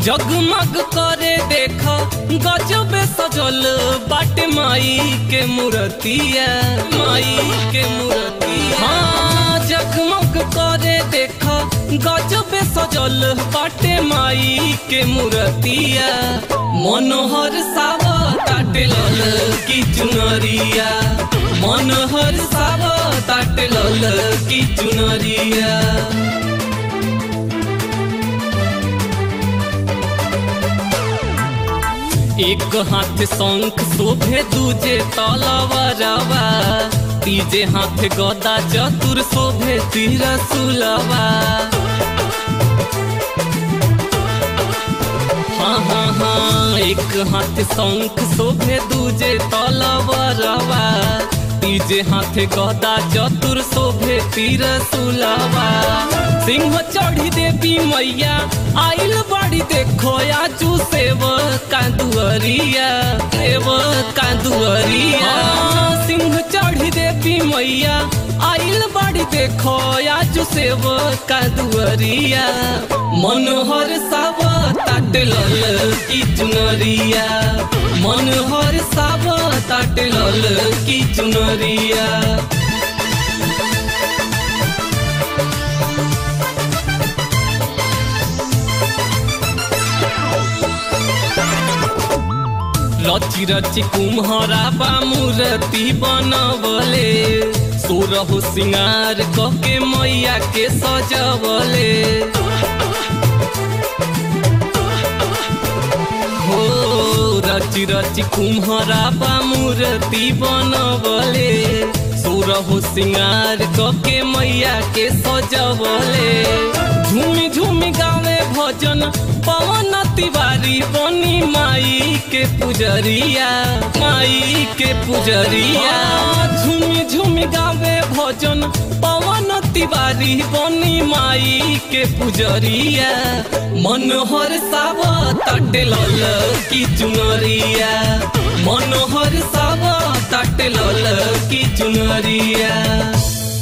जगमग करे देख गजब सजल बाट माई के मूर्तिया माई के मूर्तिया हाँ जगमग करे देख गजब सजल बाटे माई के मूर्तिया मनोहर साव ताटे लल की चुनरिया मनोहर साव ताटे लल की चुनरिया एक हाथ शंख शोभे दूजे तलवारवा तीजे हाथ गदा चतुर शोभे तीर सुलवा हाँ हाँ हाँ एक हाथ शंख शोभे दूजे तलवारवा तीजे हाथ गदा चतुर शोभे तीर सुलवा सिंह चढ़ी देवी मैया आइल बड़ी देखो आजू सेव कांदुअरिया सेव कांदुअरिया सिंह चढ़ी देवी मैया आइल बड़ी देखो आजू सेव कांदुअरिया मनोहर साव ताट लल की चुनरिया मनोहर साव ताट लल की चुनरिया रची रची कुम्हरा बा मूर्ति बनवले सोरह सिंगार कके मैया के सजवले हो रची रची कुम्हरा बा मूर्ति बनवले सोरह सिंगार कके मैया के सजवले झूमी झूमी गावे भजन पवन तिवारी बनी माई के पुजरिया माई के पुजरिया झूमी झूमी गावे भजन पवन तिवारी बनी माई के पुजरिया मनोहर साव तट लल की चुनरिया मनोहर साव तट लल की चुनरिया